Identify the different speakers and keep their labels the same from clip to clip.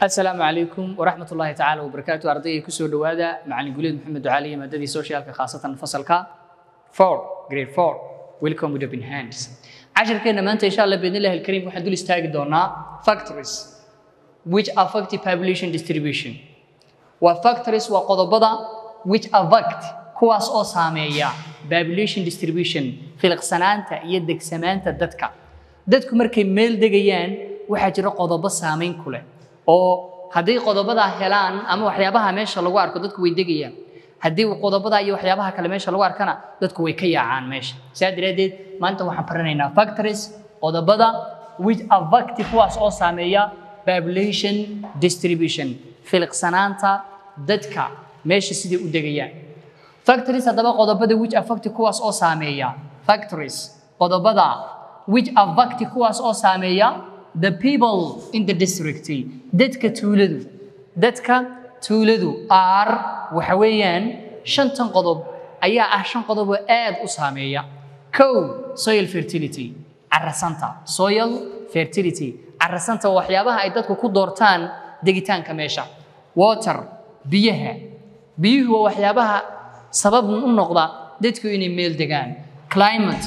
Speaker 1: asalaamu calaykum waraxmat ullaahi tacaala wabarakaatu ardayga kusoo dhowaada macalin guleed maxamed ducaaliye maadadii socialka khaasatan fasalka four grade four welcome with open hands cashirkeena maanta insha allah biidnillahi alkariim waxaan dul istaagi doonaa factories which affect population distribution waa factories waa qodobada which affect kuwaas oo saameeya population distribution filiqsanaanta iyo degsamaanta dadka dadku markay meel degayaan waxaa jira qodobo saameyn ku leh oo haddii qodobadaa helaan ama waxyaabaha meesha lagu arko dadku way degayaan haddii qodobadaa iyo waxyaabaha kale meesha lagu arkana dadku way ka yaacaan meesha saa daraaddeed maanta waxaan baranaynaa factories qodobada which affect kuwaas oo saameeya population distribution filiqsanaanta dadka meesha siday u degayaan factories haddaba qodobada which affect kuwaas oo saameeya factories qodobada which affect kuwaas oo saameeya the people in the district dadka tuuladu dadka tuuladu are waxa weeyaan shantan qodob ayaa ah shan qodob oo aad u saameeya kow soil fertility carasanta soil fertility carasanta waa waxyaabaha ay dadku ku doortaan degitaanka meesha water biyaha biyuhu waa waxyaabaha sabab u noqda dadku inay meel degaan climate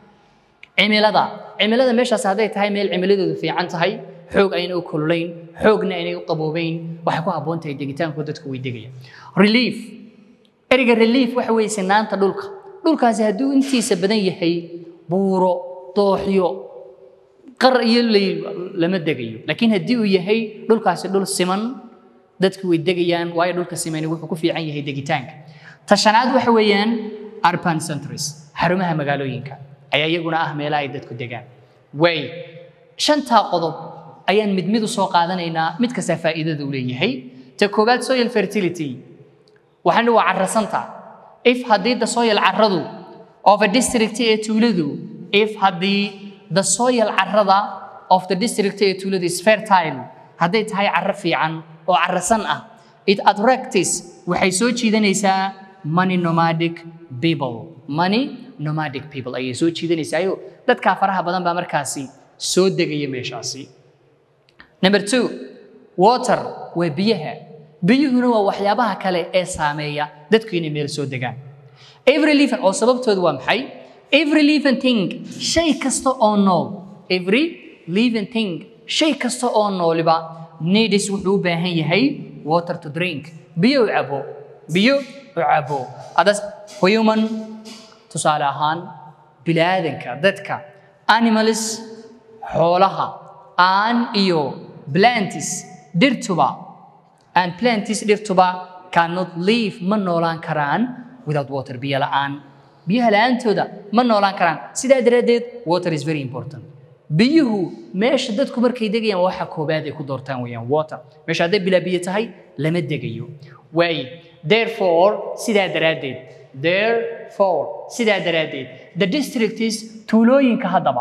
Speaker 1: cimilada cimilada meeshaas hadday tahay meel cimiladeedu fiican tahay xoog ayna u kululayn xoogna aynay u qaboobayn waxay ku habboon tahay degitaanku dadku way degayaan relief ereyga relief waxa weeye sinaanta dhulka dhulkaasi hadduu intiisa badan yahay buuro dooxyo qar iyo leyl lama degayo laakiin haddii uu yahay dhulkaasi dhul siman dadku way degayaan waayo dhulka simani wuxuu ku fiican yahay degitaanka tashanaad waxa weeyaan urban centers xarumaha magaalooyinka ayaa iyaguna ah meelaha ay dadku degaan way shantaa qodob ayaan mid mid u soo qaadanaynaa mid kasta faa'iidada u leeyahay ta koowaad soil fertility waxaan waa carrasanta if haddii the soil carradu of a district ee tuuladu if haddii the soil carrada of the district ee tuuladu is fertile hadday tahay carro fiican oo carrasan ah it attracts waxay soo jiidanaysaa money nomadic people money nomadic people ayay soo jiidanaysaayoo dadkaa faraha badan baa markaasi soo degaya meeshaasi number two water waa biyaha biyuhuna waa waxyaabaha kale ee saameeya dadku inay meel soo degaan every living oo sababtoodu waa maxay every living thing shay kasta oo nool every living thing shay kasta oo nooliba needs wuxuu u baahan yahay water to drink biyo u cabo biyo u cabo adas human tusaale ahaan bilaadanka dadka animals xoolaha aan iyo plantis dhirtuba and plantis dhirtuba cannot live ma noolaan karaan without water biyo la'aan biyaha la'aantooda ma noolaan karaan sidaa daraaddeed water is very important biyuhu meesha dadku markay degayaan waxa koobaad ay ku doortaan weeyaan water meesha hadday bilaa biyo tahay lama degayo waay therefore sidaa daraaddeed therefore sidaa daraaddeed the district is tuulooyinka haddaba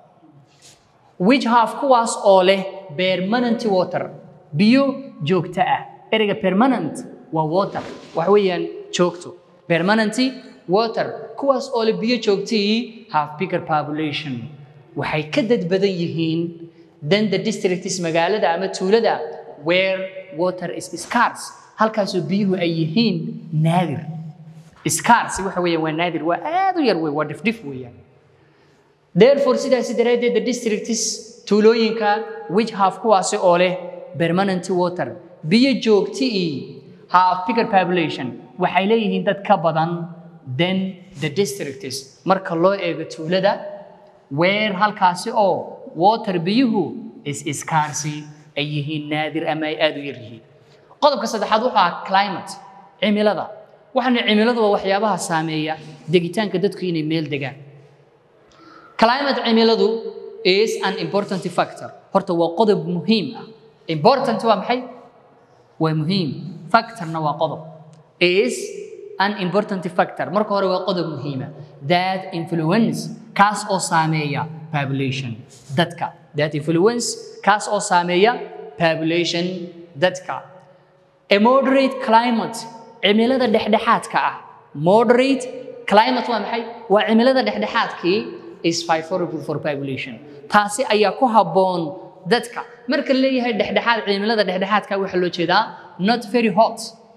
Speaker 1: which have kuwaas oo leh permanent water biyo joogto ah ereyga permanent waa water wax weeyaan joogto permanent water kuwaas oo leh biyo joogtii have bigger population waxay ka dad badan yihiin than the districts magaalada ama tuulada where water is scarce halkaasoo biyuhu ay yihiin naadir scarce waxa weeyaan waa naadir waa aad u yar wey waa dhifdhif weeyaan therefore sidaasi daraaddeed the districts tuulooyinka which have kuwaasi oo leh permanent water biyo joogtii have bigger population waxay leeyihiin dad ka badan than the districts marka loo eego tuulada where halkaasi oo water biyuhu is scarce ay yihiin naadir ama ay aad u yar yihiin qodobka saddexaad wuxuu ahaa climate cimilada waxaana cimiladu waa waxyaabaha saameeya degitaanka dadku inay meel degaan climate cimiladu is an important factor horta waa qodob muhiim ah important waa maxay waa muhiim factorna waa qodob is an important factor marka hore waa qodob muhiima that influence kaas oo saameeya population dadka that influence kaas oo saameeya population dadka a moderate climate cimilada dhexdhexaadka ah moderate climate waa maxay waa cimilada dhexdhexaadkii is favorable for population taasi ayaa ku habboon dadka marka la leeyahay dhexdhexaad cimilada dhexdhexaadka waxaa loo jeedaa not very hot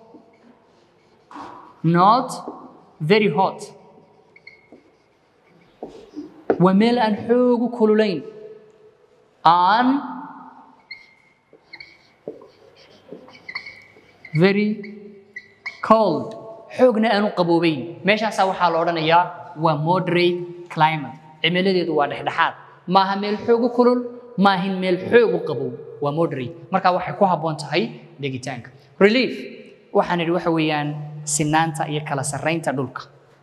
Speaker 1: not very hot waa meel aan xoogu kululayn aan very cold xoogna aanu qaboobayn meeshaasaa waxaa la odhanayaa waa moderate climate cimiladeedu waa dhexdhexaad maaha meel xoogu kulul maahin meel xoogu qabow waa moderate marka waxay ku habboon tahay degitaanka relief waxaan idhi waxa weeyaan sinaanta iyo kala sarraynta dhulka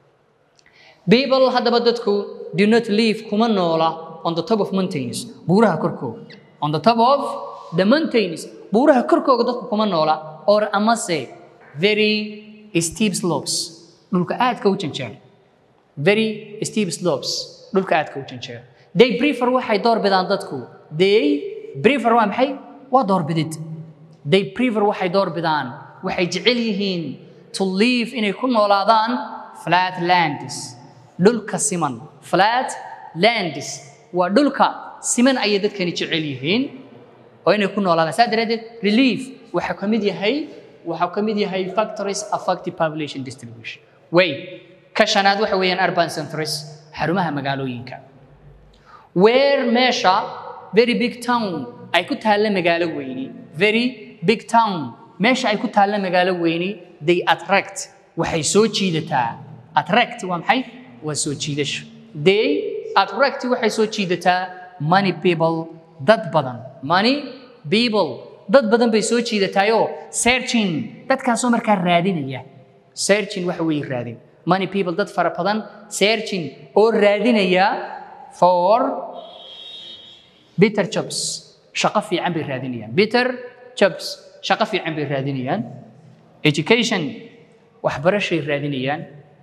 Speaker 1: people haddaba dadku do not live kuma noola on the top of mountains buuraha korkooga on the top of the mountains buuraha korkooga dadku kuma noola or amase very steep slopes dhulka aadka u janjeera very steep slopes dhulka aadka u janjeera they prefer waxay door bidaan dadku they prefer waa maxay waa doorbidid they prefer waxay door bidaan waxay jecel yihiin to live inay ku noolaadaan flat lands dhulka siman flat lands waa dhulka siman ayay dadkani jecel yihiin oo inay ku noolaadaan saa daraaddeed relief waxaa ka mid yahay waxaa ka mid yahay factories affective population distribution way ka shanaad waxa weeyaan urban centers xarumaha magaalooyinka where meesha very big town ay ku taalla magaalo weyni very big town meesha ay ku taalla magaalo weyni they attract waxay soo jiidataa attract waa maxay waa soo jiidasho they attract waxay soo jiidataa money people dad badan money people dad badan bay soo jiidataayoo searching dadkaasoo markaa raadinaya searching waxa weeye raadin money people dad fara badan searching oo raadinaya for bitter jobs shaqo fiican bay raadinayaan bitter jobs shaqo fiican bay raadinayaan education waxbarashay raadinayaan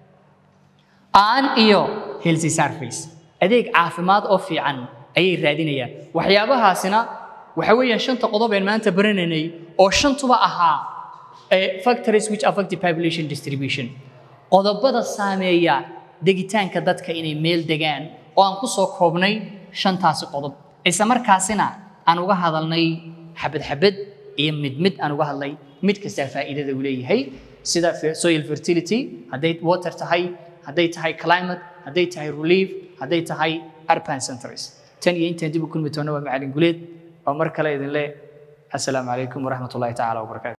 Speaker 1: aan iyo healthy service adeeg caafimaad oo fiican ayay raadinayaan waxyaabahaasina waxa weeyaan shanta qodob een maanta baranaynay oo shantuba ahaa factories which affect the population distribution qodobada saameeya degitaanka dadka inay meel degaan oo aan ku soo koobnay shantaasi qodob isla markaasina aan uga hadalnay xabad xabad iyo mid mid aan uga hadlay mid kastaa faa'iidada uu leeyahay sida soil fertility hadday water tahay hadday tahay climate hadday tahay relief hadday tahay urban centers tan iyo intaan dib u kulmi doona waa macalin guleed oo mar kale idin leh assalaamu calaykum waraxmat ullahi tacaala wabarakaatu